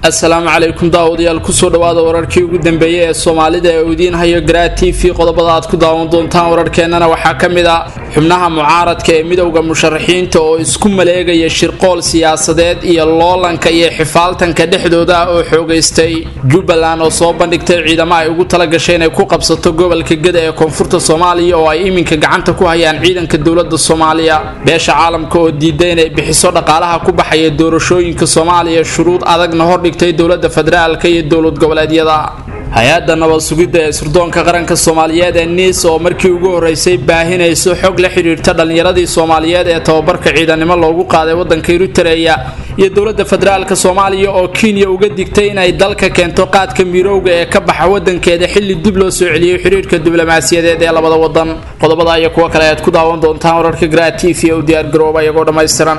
assalaamu calaykum daawadayaal kusoo dhawaada wararkii ugu dambeeyey ee soomaalida ee uu idiin hayo garaa t v qodobada aad ku daawan doontaan wararkeennana waxaa ka mid a xubnaha mucaaradka ee midowda musharaxiinta oo isku maleegaya shirqool siyaasadeed iyo loolanka iyo xifaaltanka dhexdooda ah oo xoogaystay jubbaland oo soo bandhigtay ciidamo ay ugu talagashay inay ku qabsato gobolka geda ee koonfurta soomaaliya oo ay iminka gacanta ku hayaan ciidanka dowlada soomaaliya beesha caalamka oo diiday inay bixiso dhaqaalaha ku baxaya doorashooyinka soomaaliya shuruud adagna hordhigtay dowlada federaalka iyo dowlad goboleedyada hay-adda nabad sugidda ee sirdoonka qaranka soomaaliyeed ee niis oo markii ugu horeysay baahinayso xog la xidhiirta dhallinyaradii soomaaliyeed ee tababarka ciidanimo loogu qaaday waddanka eritereya iyo dowladda federaalka soomaaliya oo kenya uga digtay inay dalka keento qaadka miirowga ee ka baxa wadankeeda xilli dib loo soo celiyey xidhiirka diblomaasiyadeed ee labada wadan qodobada iyo kuwo kale aad ku daawan doontaan wararka gra t v u diyaargarooba iyagoo dhammaystiran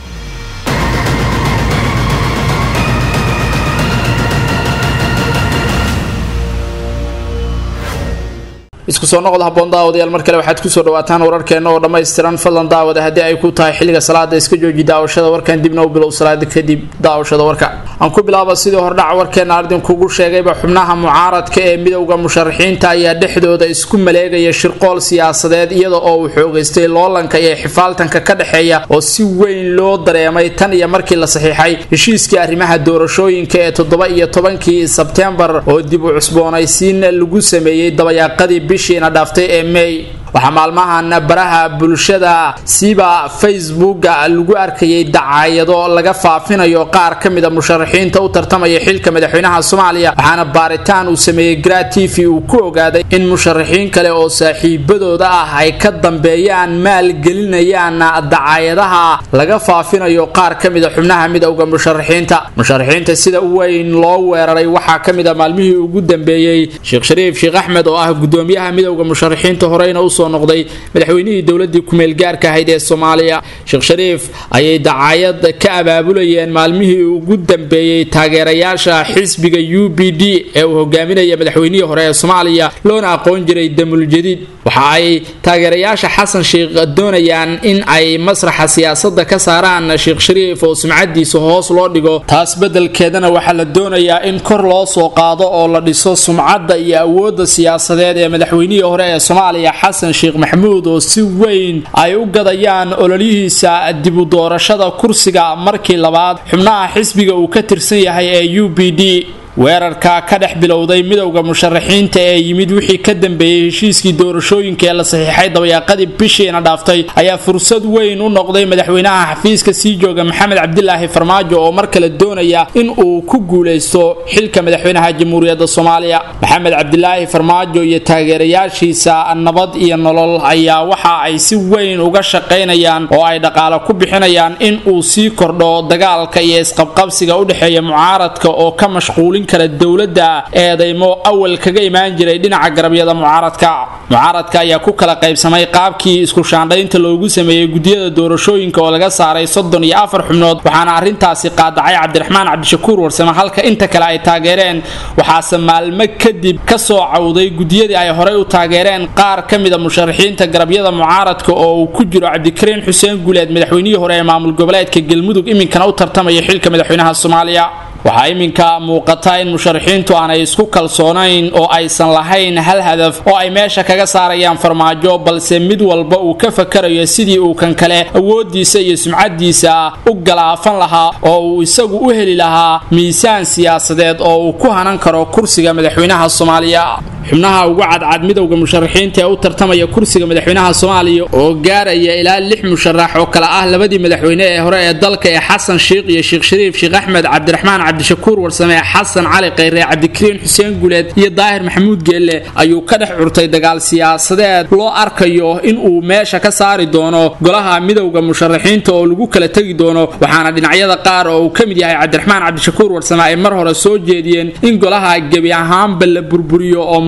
isku soo noqod haboon daawadayaal mar kale waxaad kusoo dhawaataan wararkeena oo dhammaystiran fadlan daawada haddii ay ku tahay xilliga salaada iska jooji daawashada warkan dibna u bilow salaada kadib daawashada warka aan ku bilaaba sidii hordhaca warkeena ardin kugu sheegayba xubnaha mucaaradka ee midowda musharaxiinta ayaa dhexdooda isku maleegaya shirqool siyaasadeed iyada oo uu xoogaystay loolanka iyo xifaaltanka ka dhexeeya oo si weyn loo dareemay tan iyo markii la saxiixay heshiiskii arrimaha doorashooyinka ee toddoba iyo tobankii sebtembar oo dib u cusboonaysiin lagu sameeyey dabayaaqadii bishiina dhaaftay ee may waxaa maalmahan baraha bulshada siba facebooka lagu arkayay dacaayado laga faafinayo qaar ka mida musharaxiinta u tartamaya xilka madaxweynaha soomaaliya waxaana baaritaan uu sameeyey gra t v uu ku ogaaday in musharaxiin kale oo saaxiibadooda ah ay ka dambeeyaan maalgelinayaan dacaayadaha laga faafinayo qaar ka mida xubnaha midowda musharaxiinta musharaxiinta sida weyn loo weeraray waxaa ka mid a maalmihii ugu dambeeyey sheekh shariif sheekh axmed oo ah gudoomiyaha midowda musharaxiinta horeyna usoo noqday madaxweynihii dowladii kumeel gaarka ahayd ee soomaaliya sheekh shariif ayay dacaayad ka abaabulayeen maalmihii ugu dambeeyey taageerayaasha xisbiga u b d ee uu hogaaminaya madaxweynihii hore ee soomaaliya loona aqoon jiray damuljadiid waxa ay taageerayaasha xasan sheikh doonayaan in ay masraxa siyaasada ka saaraan sheekh shariif oo sumcadiisa hoos loo dhigo taas bedelkeedana waxaa la doonayaa in kor loo soo qaado oo la dhiso sumcadda iyo awooda siyaasadeed ee madaxweynihii hore ee soomaaliya xasan sheekh maxamuud oo si weyn ay u gadayaan ololihiisa dibu doorashada kursiga markii labaad xubnaha xisbiga uu ka tirsan yahay ee u b d weerarka ka dhex bilowday midowda musharaxiinta ee yimid wixii ka dambeeyey heshiiskii doorashooyinka ee la saxiixay dabayaaqadii bishiina dhaaftay ayaa fursad weyn u noqday madaxweynaha xafiiska sii jooga maxamed cabdilaahi farmaajo oo mar kale doonaya in uu ku guulaysto xilka madaxweynaha jamhuuriyadda soomaaliya maxamed cabdilaahi farmaajo iyo taageerayaashiisa nabad iyo nolol ayaa waxa ay si weyn uga shaqaynayaan oo ay dhaqaale ku bixinayaan in uu sii kordho dagaalka iyo isqabqabsiga u dhexeeya mucaaradka oo ka mashquulin kara dowladda eedaymo awal kaga imaan jiray dhinaca garabyada mucaaradka mucaaradka ayaa ku kala qaybsamay qaabkii isku shaandhaynta loogu sameeyey gudiyada doorashooyinka oo laga saaray soddon iyo afar xubnood waxaana arrintaasi qaadacay cabdiraxmaan cabdishakuur warsame halka inta kale ay taageereen waxaase maalmo kadib ka soo cawday gudiyadii ay horey u taageereen qaar ka mida musharaxiinta garabyada mucaaradka oo uu ku jiro cabdikariin xuseen guuleed madaxweynihii hore ee maamul goboleedka galmudug iminkana u tartamaya xilka madaxweynaha soomaaliya waxaa iminka muuqata in musharaxiintu aanay isku kalsoonayn oo aysan lahayn hal hadaf oo ay meesha kaga saarayaan farmaajo balse mid walba uu ka fakarayo sidii uu kan kale awoodiisa iyo sumcadiisa u galaafan lahaa oo uu isagu u heli lahaa miisaan siyaasadeed oo uu ku hanan karo kursiga madaxweynaha soomaaliya xubnaha ugu cadcad midowda musharaxiinta ee u tartamaya kursiga madaxweynaha soomaaliya oo gaaraya ilaa lix musharax oo kale ah labadii madaxweyne ee hore ee dalka ee xasan sheikh iyo sheekh shariif sheekh axmed cabdiraxmaan cabdishakuur warsame xasan cali khayre cabdikariin xuseen guleed iyo daahir maxamuud geelle ayuu ka dhex curtay dagaal siyaasadeed loo arkayo in uu meesha ka saari doono golaha midowda musharaxiinta oo lagu kala tegi doono waxaana dhinacyada qaar oo uu ka mid yahay cabdiraxmaan cabdishakuur warsame ay mar hore soo jeediyeen in golaha gebi ahaanba la burburiyo oo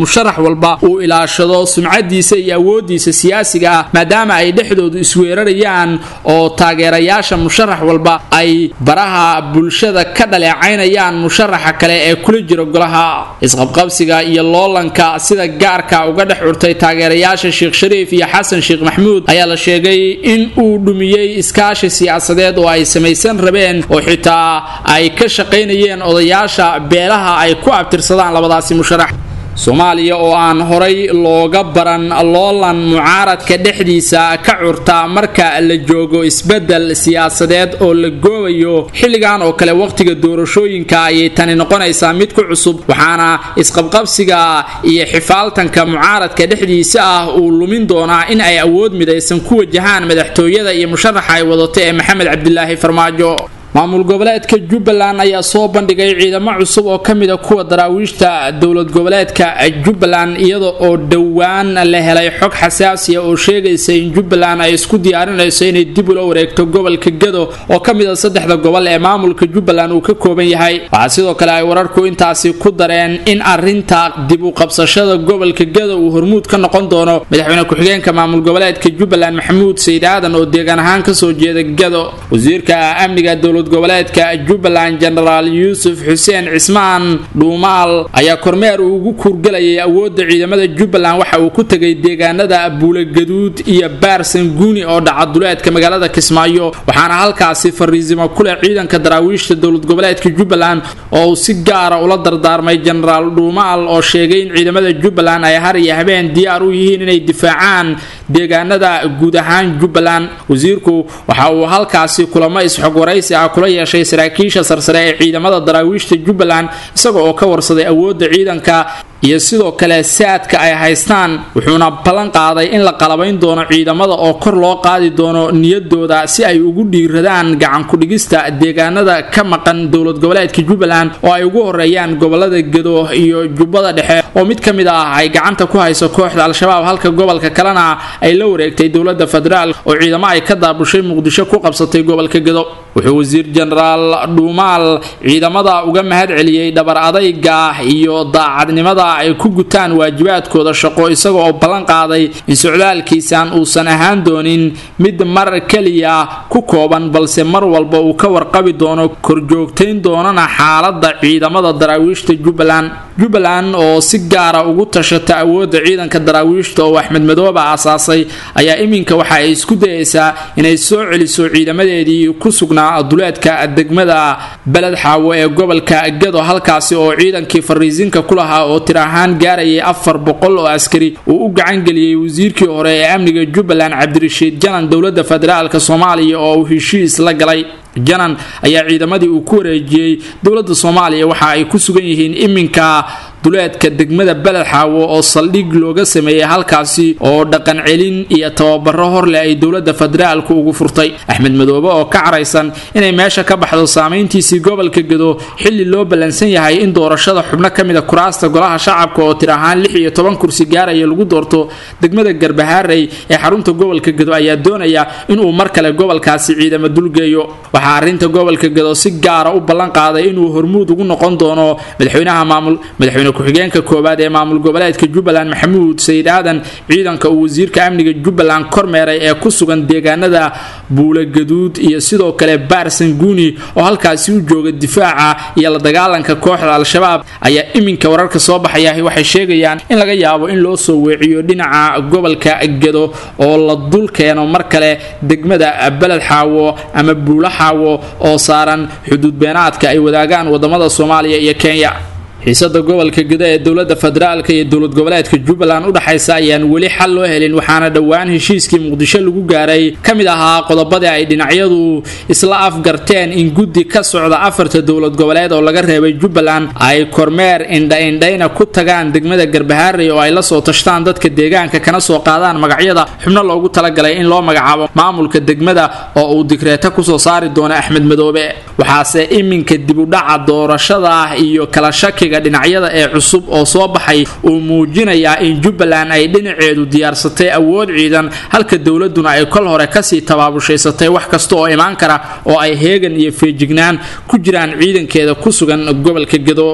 musharax walba uu ilaashado sumcadiisa iyo awoodiisa siyaasiga ah maadaama ay dhexdoodu isweerarayaan oo taageerayaasha musharax walba ay baraha bulshada ka dhaleecaynayaan musharaxa kale ee kula jira golaha isqabqabsiga iyo loolanka sida gaarka uga dhex curtay taageerayaasha sheekh shariif iyo xasan sheekh maxmuud ayaa la sheegay in uu dhumiyey iskaashi siyaasadeed oo ay samaysan rabeen oo xitaa ay ka shaqaynayeen odayaasha beelaha ay ku abtirsadaan labadaasi musharax soomaaliya oo aan horay looga baran loolan mucaaradka dhexdiisa ka curta marka la joogo isbedel siyaasadeed oo la goobayo xilligan oo kale wakhtiga doorashooyinka ayay tani noqonaysaa mid ku cusub waxaana isqabqabsiga iyo xifaaltanka mucaaradka dhexdiisa ah uu lumin doonaa in ay awood midaysan ku wajahaan madaxtooyada iyo musharaxa ay wadato ee maxamed cabdilaahi farmaajo maamul goboleedka jubbaland ayaa soo bandhigay ciidamo cusub oo ka mida kuwa daraawiishta dowlad goboleedka jubbaland iyada oo dhowaan la helay xog xasaasiya oo sheegaysa in jubbaland ay isku diyaarinayso inay dib ula wareegto gobolka gado oo ka mida saddexda gobol ee maamulka jubbaland uu ka kooban yahay waxaa sidoo kale ay wararku intaasi ku dareen in arinta dib u qabsashada gobolka gado uu hormuud ka noqon doono madaxweyne ku-xigeenka maamul goboleedka jubbaland maxamuud sayid aadan oo deegaan ahaan kasoo jeeda gado wasiirka amniga dowlad goboleedka jubbaland jenaraal yuusuf xuseen cismaan dhuumaal ayaa kormeer uu ugu kuurgalayay awoodda ciidamada jubbaland waxa uu ku tegay deegaanada buulogaduud iyo baarsan guuni oo dhacaduleedka magaalada kismaayo waxaana halkaasi fariisimo kuleh ciidanka daraawiishta dowlad goboleedka jubbaland oo uu si gaara ula dardaarmay jenaraal dhuumaal oo sheegay in ciidamada jubbaland ay har iyo habeen diyaar u yihiin inay difaacaan deegaanada guud ahaan jubbaland wasiirku waxa uu halkaasi kulamo isxog waraysi ah kula yeeshay saraakiisha sarsare ee ciidamada daraawiishta jubbaland isaga oo ka warsaday awoodda ciidanka iyo sidoo kale saadka ay haystaan wuxuuna ballan qaaday in la qalabayn doono ciidamada oo kor loo qaadi doono niyadooda si ay ugu dhiiradaan gacankudhigista deegaanada ka maqan dowlad goboleedka jubbaland oo ay ugu horeeyaan gobolada gedo iyo jubbada dhexe oo mid ka mid ah ay gacanta ku hayso kooxda al-shabaab halka gobolka kalena ay la wareegtay dowlada federaal oo ciidamo ay ka daabushay muqdisho ku qabsatay gobolka gedo wuxuu wasiir jenaraal dhuumaal ciidamada uga mahad celiyey dhabar adayga iyo daacadnimada ay ku gutaan waajibaadkooda shaqo isaga oo ballan qaaday in socdaalkiisan uusan ahaan doonin mid mar keliya ku kooban balse mar walba uu ka warqabi doono korjoogtayn doonana xaalada ciidamada daraawiishta jubbaland jubbaland oo si gaara ugu tashata awoodda ciidanka daraawiishta oo axmed madoobe aasaasay ayaa iminka waxa ay isku dayaysaa inay soo celiso ciidamadeedii ku sugnaa duleedka degmada beled xaawo ee gobolka gado halkaasi oo ciidankii fariisinka ku lahaa oo tir ahaan gaarayay afar boqol oo askari uu u gacangeliyey wasiirkii hore ee amniga jubbaland cabdirashiid janan dowlada federaalk soomaaliya oo uu heshiis la galay janan ayaa ciidamadii uu ku wareejiyey dowlada soomaaliya waxa ay ku sugan yihiin iminka duleedka degmada beled xaawo oo saldhig looga sameeyey halkaasi oo dhaqan celin iyo tababaro horleh ay dowlada federaalku ugu furtay axmed madoobe oo ka caraysan inay meesha ka baxdo saameyntiisii gobolka gado xili loo ballansan yahay in doorashada xubno ka mida kuraasta golaha shacabka oo tir ahaan lix iyo toban kursi gaaraya lagu doorto degmada garbahaarey ee xarunta gobolka gado ayaa doonaya inuu mar kale gobolkaasi ciidamo dulgeeyo waxaa arinta gobolka gado si gaara u ballan qaaday inuu hormuud ugu noqon doono madaxweynaha maamul madaxweyne ku-xigeenka koowaad ee maamul goboleedka jubbaland maxamuud sayid aadan ciidanka uu wasiirka amniga jubbaland kormeeray ee ku sugan deegaanada buulogaduud iyo sidoo kale baarsan guuni oo halkaasi u jooga difaaca iyo la dagaalanka kooxda al-shabaab ayaa iminka wararka soo baxaya waxay sheegayaan in laga yaabo in loo soo weeciyo dhinaca gobolka gado oo la dul keeno mar kale degmada beled xaawo ama buulo xaawo oo saaran xuduud beenaadka ay wadaagaan wadamada soomaaliya iyo kenya xiisada gobolka gado ee dowlada federaalk iyo dowlad goboleedka jubbaland udhexaysa ayaan weli xal loo helin waxaana dhowaan heshiiskii muqdisho lagu gaaray ka mid ahaa qodobadii ay dhinacyadu isla afgarteen in guddi ka socda afarta dowlad goboleed oo laga reebay jubbaland ay kormeer indha-indhayna ku tagaan degmada garbahaarey oo ay la soo tashtaan dadka deegaanka kana soo qaadaan magacyada xubno loogu talagalay in loo magacaabo maamulka degmada oo uu digreeto kusoo saari doono axmed madoobe waxaase iminka dibudhaca doorashada iyo kala shakiga dhinacyada ee cusub oo soo baxay uu muujinayaa in jubbaland ay dhinaceedu diyaarsatay awood ciidan halka dowladuna ay kol hore kasii tabaabushhaysatay wax kasta oo imaan kara oo ay heegan iyo feejignaan ku jiraan ciidankeeda ku sugan gobolka gado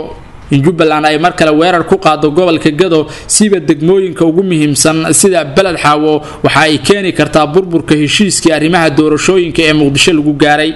in jubbaland ay mar kale weerar ku qaado gobolka gado siba degmooyinka ugu muhiimsan sida beled xaawo waxa ay keeni kartaa burburka heshiiskii arrimaha doorashooyinka ee muqdisho lagu gaaray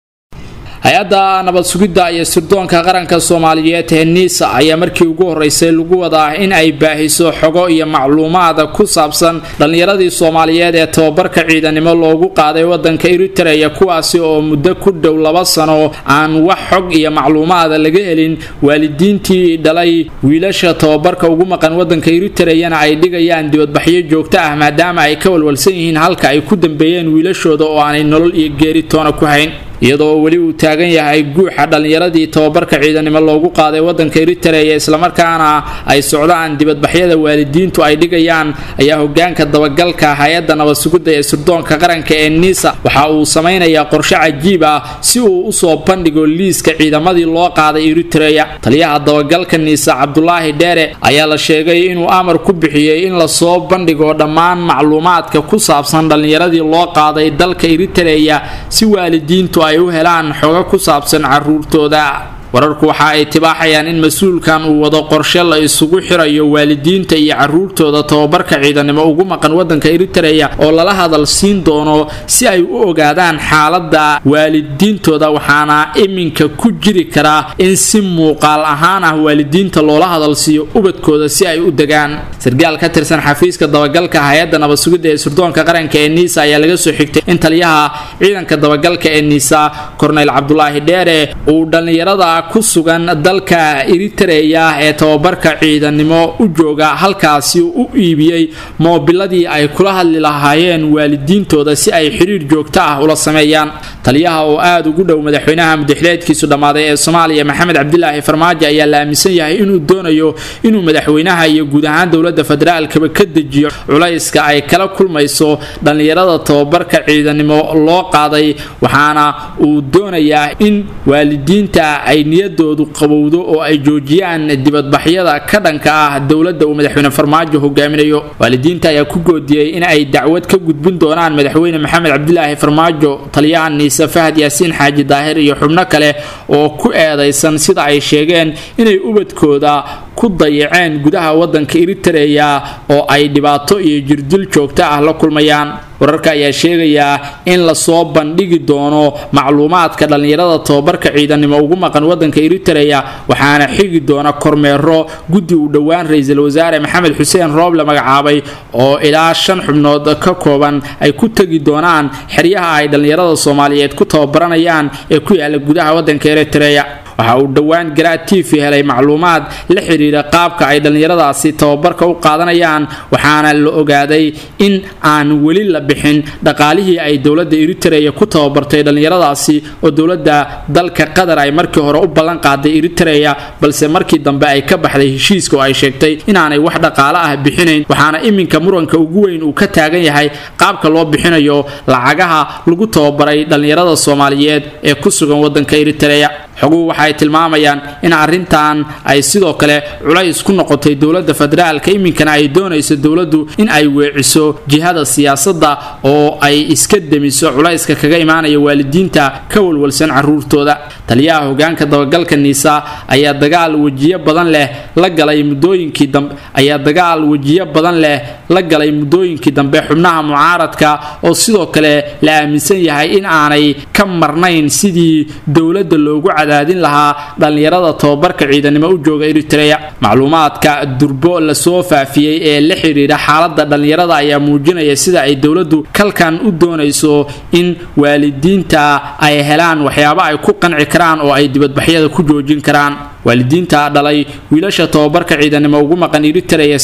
hay-adda nabad sugidda iyo sirdoonka qaranka soomaaliyeed ee niisa ayaa markii ugu horeysay lagu wadaa in ay baahiso xogo iyo macluumaad ku saabsan dhallinyaradii soomaaliyeed ee tababarka ciidanimo loogu qaaday wadanka eritreya kuwaasi oo muddo ku dhow laba sano aan wax xog iyo macluumaada laga helin waalidiintii dhalay wiilasha tababarka ugu maqan wadanka eritreyana ay dhigayaan dibadbaxyo joogto ah maadaama ay ka walwalsan yihiin halka ay ku dambeeyeen wiilashooda oo aanay nolol iyo geeri toona ku hayn iyadoo weli uu taagan yahay guuxa dhallinyaradii tababarka ciidanimo loogu qaaday wadanka eritreya islamarkaana ay socdaan dibadbaxyada waalidiintu ay dhigayaan ayaa hogaanka dabagalka hay-adda nabad sugidda ee sirdoonka qaranka ee niisa waxa uu samaynayaa qorshe cajiib ah si uu usoo bandhigo liiska ciidamadii loo qaaday eritreya taliyaha dabagalka niisa cabdulaahi dheere ayaa la sheegay inuu amar ku bixiyey in lasoo bandhigo dhammaan macluumaadka ku saabsan dhallinyaradii loo qaaday dalka eritreya si waalidiintu ay u helaan xogo ku saabsan caruurtooda wararku waxa ay tibaaxayaan in mas-uulkan uu wado qorshe la isugu xirayo waalidiinta iyo caruurtooda tababarka ciidanimo ugu maqan wadanka eritreya oo lala hadal siin doono si ay u ogaadaan xaaladda waalidiintooda waxaana iminka ku jiri karaa in si muuqaal ahaan ah waalidiinta loola hadalsiiyo ubadkooda si ay u degaan sargaal ka tirsan xafiiska dabagalka hay-adda nabad sugidda ee sirdoonka qaranka ee niisa ayaa laga soo xigtay in taliyaha ciidanka dabagalka ee niisa korneyl cabdulaahi dheere uu dhallinyarada ku sugan dalka eritreya ee tababarka ciidanimo u jooga halkaasi u iibiyey moobiladii ay kula hadli lahaayeen waalidiintooda si ay xiriir joogto ah ula sameeyaan taliyaha oo aada ugu dhow madaxweynaha mudaxileedkiisu dhammaaday ee soomaaliya maxamed cabdilaahi farmaajo ayaa la aaminsan yahay inuu doonayo inuu madaxweynaha iyo guud ahaan dowladda federaalkaba ka dejiyo culayska ay kala kulmayso dhallinyarada tababarka ciidanimo loo qaaday waxaana uu doonayaa in waalidiinta ay niyadoodu qabowdo oo ay joojiyaan dibadbaxyada ka dhanka ah dowladda uu madaxweyne farmaajo hogaaminayo waalidiinta ayaa ku goodiyey in ay dacwad ka gudbin doonaan madaxweyne maxamed cabdilaahi farmaajo taliyaha niise fahad yaasiin xaaji daahir iyo xubno kale oo ku eedaysan sida ay sheegeen inay ubadkooda ku dayaceen gudaha wadanka eritreya oo ay dhibaato iyo jirdil joogto ah la kulmayaan wararka ayaa sheegayaa in lasoo bandhigi doono macluumaadka dhallinyarada tababarka ciidanimo ugu maqan wadanka eritreya waxaana xigi doona kormeero guddi uu dhowaan ra-iisul wasaare maxamed xuseen roob la magacaabay oo ilaa shan xubnood ka kooban ay ku tegi doonaan xeryaha ay dhallinyarada soomaaliyeed ku tababaranayaan ee ku yaala gudaha wadanka eritreya waxa uu dhowaan garaa tiifi helay macluumaad la xidhiira qaabka ay dhallinyaradaasi tababarka u qaadanayaan waxaana la ogaaday in aan weli la bixin dhaqaalihii ay dowladda eritreya ku tababartay dhallinyaradaasi oo dowladda dalka qatar ay markii hore u ballan qaaday eritreya balse markii dambe ay ka baxday heshiiska oo ay sheegtay inaanay wax dhaqaalo ah bixinayn waxaana iminka muranka ugu weyn uu ka taagan yahay qaabka loo bixinayo lacagaha lagu tababaray dhallinyarada soomaaliyeed ee ku sugan wadanka eritreya xoguhu waxaay tilmaamayaan in arrintan ay sidoo kale culays ku noqotay dowladda federaalka iminkana ay doonayso dowladdu in ay weeciso jihada siyaasadda oo ay iska demiso culayska kaga imaanaya waalidiinta ka walwalsan caruurtooda taliyaha hogaanka dabagalka niisa ayaa dagaal wejiyo badan leh la galay muddooyinkii dambe ayaa dagaal wejiyo badan leh la galay muddooyinkii dambe xubnaha mucaaradka oo sidoo kale la aaminsan yahay in aanay ka marnayn sidii dowladda loogu cadaadin lahaa dhallinyarada tababarka ciidanimo u jooga eritreya macluumaadka durbo lasoo faafiyey ee la xidhiidha xaaladda dhallinyarada ayaa muujinaya sida ay dowladdu kalkan u doonayso in waalidiinta ay helaan waxyaabo ay ku qanci karaan oo ay dibadbaxyada ku joojin karaan waalidiinta dhalay wiilasha tababarka ciidanimo ugu maqan eritreya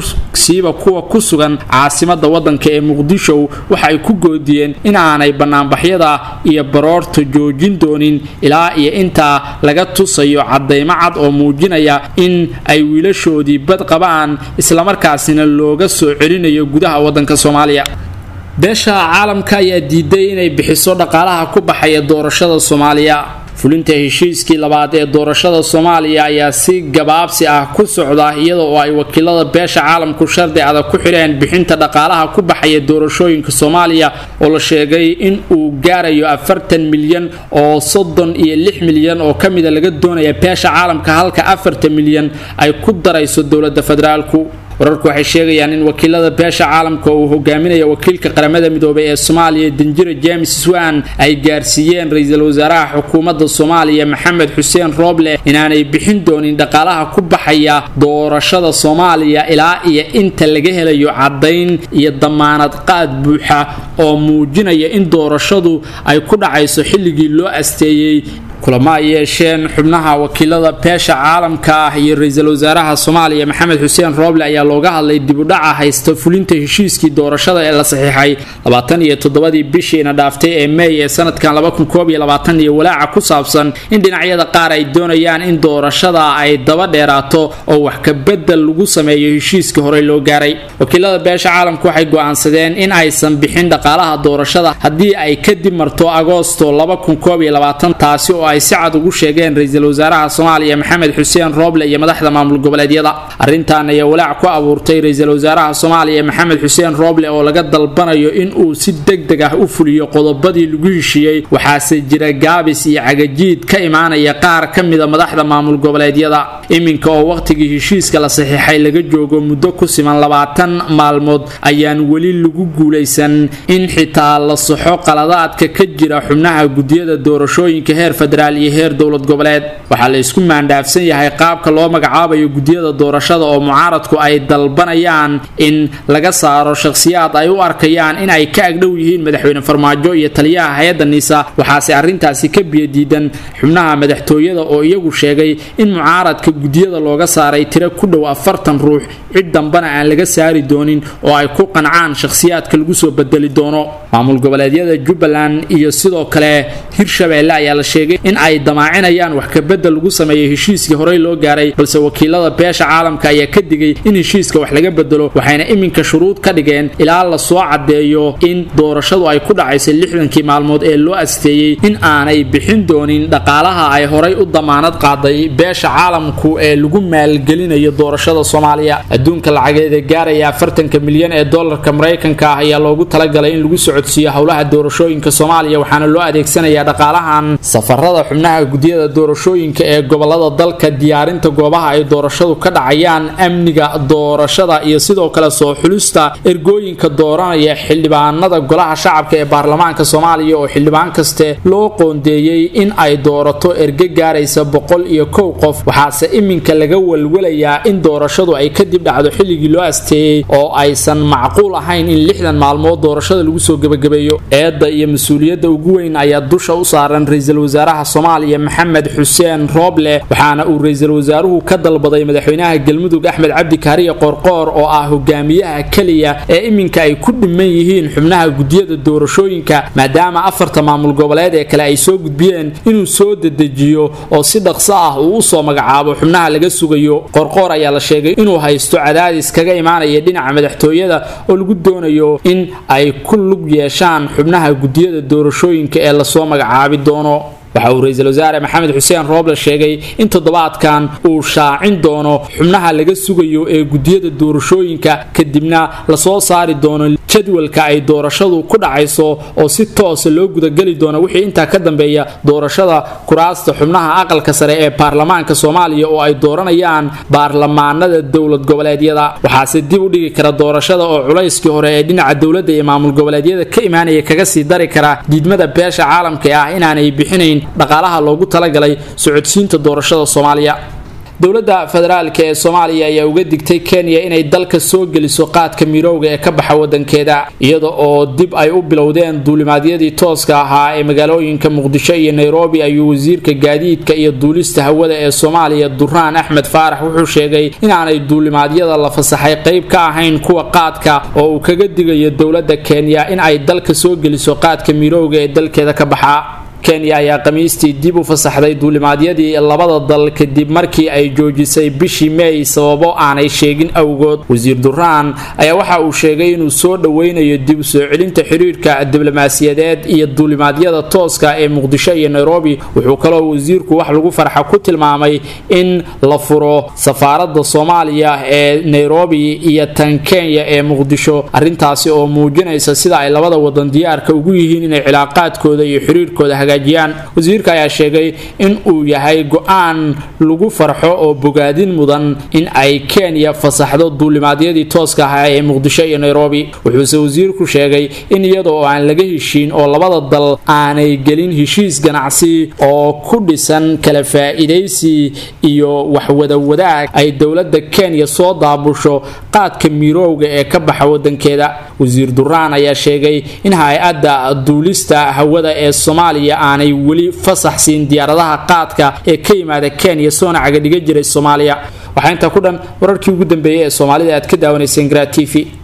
siiba kuwa ku sugan caasimada wadanka ee muqdisho waxaay ku goodiyeen in aanay banaanbaxyada iyo baroorta joojin doonin ilaa iyo intaa laga tusayo cadaymo cad oo muujinaya in ay wiilashoodii bad qabaan islamarkaasina looga soo celinayo gudaha wadanka soomaaliya beesha caalamka ayaa diiday inay bixiso dhaqaalaha ku baxaya doorashada soomaaliya fulinta heshiiskii labaad ee doorashada soomaaliya ayaa si gabaabsi ah ku socda iyada oo ay wakiilada beesha caalamku shardi adag ku xidheen bixinta dhaqaalaha ku baxaya doorashooyinka soomaaliya oo la sheegay in uu gaarayo afartan milyan oo soddon iyo lix milyan oo ka mida laga doonaya beesha caalamka halka afartan milyan ay ku darayso dowladda federaalku wararku waxay sheegayaan in wakiilada beesha caalamka uu hogaaminaya wakiilka qaramada midoobay ee soomaaliya danjire james swan ay gaarsiiyeen ra-iisul wasaaraha xukuumadda soomaaliya maxamed xuseen rooble inaanay bixin doonin dhaqaalaha ku baxaya doorashada soomaaliya ilaa iyo inta laga helayo caddayn iyo damaanad qaad buuxa oo muujinaya in doorashadu ay ku dhacayso xilligii loo asteeyey kulamo ay yeesheen xubnaha wakiilada beesha caalamka ah iyo ra-iisul wasaaraha soomaaliya maxamed xuseen rooble ayaa looga hadlay dibudhaca haysta fulinta heshiiskii doorashada ee la saxiixay labaatan iyo toddobadii bishiina dhaaftay ee mey ee sanadkan laba kun koob iyo labaatan iyo walaaca ku saabsan in dhinacyada qaar ay doonayaan in doorashada ay daba dheeraato oo wax ka bedel lagu sameeyo heshiiskii horey loo gaaray wakiilada beesha caalamka waxay go-aansadeen in aysan bixin dhaqaalaha doorashada haddii ay kadib marto agoosto laba kun koob iyo labaatan taasi oo ay si cad ugu sheegeen ra-iisul wasaaraha soomaaliya maxamed xuseen rooble iyo madaxda maamul goboleedyada arrintan ayaa walaac ku abuurtay ra-iisul wasaaraha soomaaliya maxamed xuseen rooble oo laga dalbanayo in uu si deg deg ah u fuliyo qodobadii lagu heshiiyey waxaase jira gaabis iyo cagajiid ka imaanaya qaar ka mida madaxda maamul goboleedyada iminka oo wakhtigii heshiiska la saxiixay laga joogo muddo ku siman labaatan maalmood ayaan weli lagu guulaysan in xitaa la saxo qaladaadka ka jira xubnaha gudiyada doorashooyinka heer federaal iyo heer dowlad goboleed waxaa la isku maandhaafsan yahay qaabka loo magacaabayo gudiyada doorashada oo mucaaradku ay dalbanayaan in laga saaro shakhsiyaad ay u arkayaan in ay ka agdhow yihiin madaxweyne farmaajo iyo taliyaha hay-adda niisa waxaase arrintaasi ka biyadiidan xubnaha madaxtooyada oo iyagu sheegay in mucaaradka gudiyada looga saaray tiro ku dhow afartan ruux cid dambana aan laga saari doonin oo ay ku qancaan shakhsiyaadka lagu soo bedeli doono maamul goboleedyada jubbaland iyo sidoo kale hirshabeelle ayaa la sheegay in ay damaacinayaan wax kabedel lagu sameeyo heshiiskii horey loo gaaray balse wakiilada beesha caalamka ayaa ka digay in heshiiska wax laga bedelo waxayna iminka shuruud ka dhigeen ilaa la soo caddeeyo in doorashadu ay ku dhacayso lixdankii maalmood ee loo asteeyey in aanay bixin doonin dhaqaalaha ay horay u damaanad qaaday beesha caalamku ee lagu maalgelinayo doorashada soomaaliya adduunka lacageeda gaaraya afartanka milyan ee dolarka maraykanka ah ayaa loogu talagalay in lagu socodsiiyo howlaha doorashooyinka soomaaliya waxaana loo adeegsanayaa dhaqaalahan safarada xubnaha gudiyada doorashooyinka ee gobolada dalka diyaarinta goobaha ay doorashadu ka dhacayaan amniga doorashada iyo sidoo kale soo xulista ergooyinka dooranaya xildhibaanada golaha shacabka ee baarlamaanka soomaaliya oo xildhibaan kaste loo qoondeeyey in ay doorato erge gaaraysa boqol iyo kow qof waxaase iminka laga walwalayaa in doorashadu ay kadib dhacdo xilligii loo asteeyey oo aysan macquul ahayn in lixdan maalmood doorashada lagu soo gebagabeeyo eedda iyo mas-uuliyadda ugu weyn ayaa dusha u saaran ra-iisul wasaaraha soomaaliya maxamed xuseen rooble waxaana uu ra-iisul wasaaruhu ka dalbaday madaxweynaha galmudug axmed cabdi kaariye qoorqoor oo ah hogaamiyaha keliya ee iminka ay ku dhiman yihiin xubnaha gudiyada doorashooyinka maadaama afarta maamul goboleed ee kale ay soo gudbiyeen inuu soo dedejiyo oo si dhaqso ah uu usoo magacaabo xubnaha laga sugayo qoorqoor ayaa la sheegay inuu haysto cadaadis kaga imaanaya dhinaca madaxtooyada oo lagu doonayo in ay ku lug yeeshaan xubnaha gudiyada doorashooyinka ee lasoo magacaabi doono waxa uu ra-iisul wasaare maxamed xuseen rooble sheegay in toddobaadkan uu shaacin doono xubnaha laga sugayo ee gudiyada doorashooyinka kadibna lasoo saari doono jadwalka ay doorashadu ku dhacayso oo si toosa loo gudageli doono wixii intaa ka dambeeya doorashada kuraasta xubnaha aqalka sare ee baarlamaanka soomaaliya oo ay dooranayaan baarlamaanada dowlad goboleedyada waxaase dib u dhigi kara doorashada oo culayskii hore ee dhinaca dowladda iyo maamul goboleedyada ka imaanaya kaga sii dari kara diidmada beesha caalamka ah inaanay bixinayn dhaqaalaha loogu talagalay socodsiinta doorashada soomaaliya dowladda federaalka ee soomaaliya ayaa uga digtay kenya inay dalka soo geliso qaadka mirowga ee ka baxa wadankeeda iyada oo dib ay u bilowdeen duulimaadyadii tooska ahaa ee magaalooyinka muqdisho iyo nairobi ayuu wasiirka gaadiidka iyo duulista hawada ee soomaaliya duraan axmed faarax wuxuu sheegay inaanay duulimaadyada la fasaxay qayb ka ahayn kuwa qaadka oo uu kaga digayo dowladda kenya in ay dalka soo geliso qaadka mirowga ee dalkeeda ka baxa kenya ayaa khamiistii dib u fasaxday duulimaadyadii labada dal kadib markii ay joojisay bishii meey sababo aanay sheegin awgood wasiir duraan ayaa waxa uu sheegay inuu soo dhoweynayo dib u soo celinta xiriirka diblomaasiyadeed iyo duulimaadyada tooska ee muqdisho iyo nairobi wuxuu kaloo wasiirku wax lagu farxa ku tilmaamay in la furo safaaradda soomaaliya ee nairobi iyo tan kenya ee muqdisho arrintaasi oo muujinaysa sida ay labada wadan diyaarka ugu yihiin inay cilaaqaadkooda iyo xiriirkooda hagaajiyaan wasiirka ayaa sheegay in uu yahay go-aan lagu farxo oo bogaadin mudan in ay kenya fasaxdo duulimaadyadii tooska ahaa ee muqdisho iyo nairobi wuxuuse wasiirku sheegay in iyada oo aan laga heshiin oo labada dal aanay gelin heshiis ganacsi oo ku dhisan kala faa-iidaysi iyo waxwada wadaag ay dowladda kenya soo daabusho qaadka miirowga ee ka baxa wadankeeda wasiir duraan ayaa sheegay in hay-adda duulista hawada ee soomaaliya aanay weli fasax siin diyaaradaha qaadka ee ka yimaada kenya soona cagadhiga jiray soomaaliya waxaa intaa ku dhan wararkii ugu dambeeyay ee soomaalida aad ka daawanayseen garaa t v